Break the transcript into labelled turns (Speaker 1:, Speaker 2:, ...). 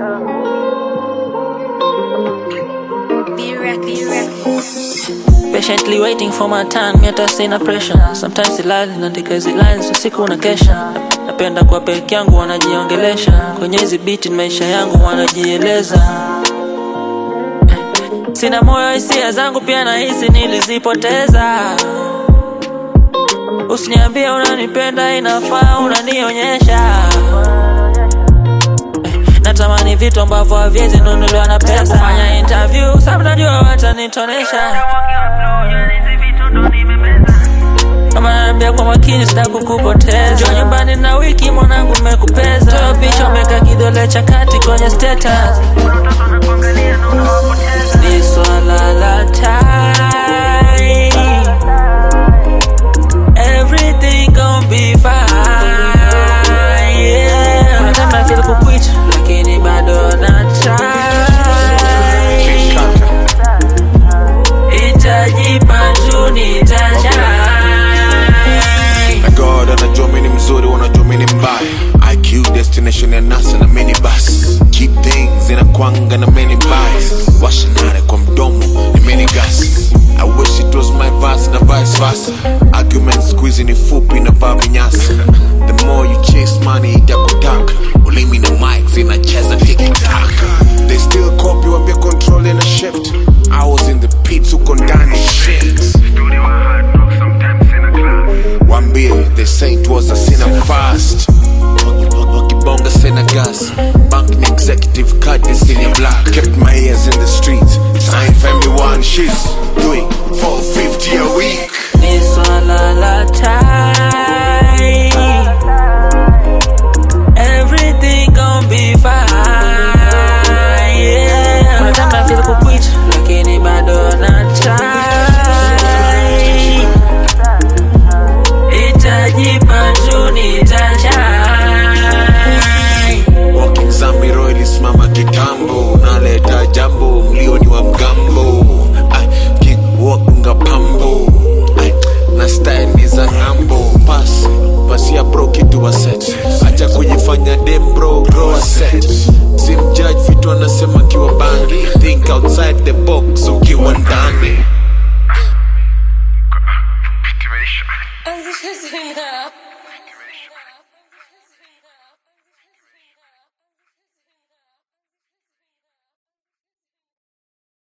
Speaker 1: Be reckless.
Speaker 2: Patiently waiting for my time, yet I sina pressure. Sometimes silali naandika hizi lines usiku na kesha. Napenda kwa peke yangu wanajiongelesha kwenye hizi beat, maisha yangu wanajieleza. Sina moyo, hisia zangu pia nahisi nilizipoteza. Usiniambie unanipenda, inafaa unanionyesha. Natamani vitu ambavyo haviwezi nunuliwa na pesa. Kufanya interview, sababu najua watanitonesha. Kama naambia kwa makini sitaki kukupoteza. Njoo nyumbani na wiki mwanangu mmekupeza. Toa picha umeka kidole cha kati kwenye status. Ni swala la time. Everything gon' be fine. Yeah. Kuna time I feel kuquit, lakini bado na try. Itajipa tu nitashine.
Speaker 3: na god anajua mini mzuri wanajua mini mbaya iq destination ya nasa na minibus keep things inakwanga na many bias washanare kwa mdomo ni mini gas i wish it was my verse na vice versa argument squeeze ni fupi na vaa vinyasa the more you chase money itakutaka ulimi na mic zinacheza tikitaka they still copy wambia control in a shift i was in the pits uko ndani shit Wambie, they say it was a sinner fast. Wakibonga sena gas. Bank ni executive card is in your black. Kept my ears in the streets. Sign family one she's doing 450 a week.
Speaker 2: Ni swala la time. Everything gon' be fine. Yeah. Kuna time I feel kuquit, lakini bado na try. Itajipa tu nitashine.
Speaker 3: Walking Zamiro ilisimama kitambo. Naleta jambo, mlioni wa mgambo. Ay, king walk nga pambo. Ay, na style ni za ng'ambo. Pass, pasia bro kitu wa set. Acha kujifanya dem bro, grow a set. Simjudge vitu anasema kiwa bangi. Think outside the box ukiwa ndani.
Speaker 1: Anzisha tena.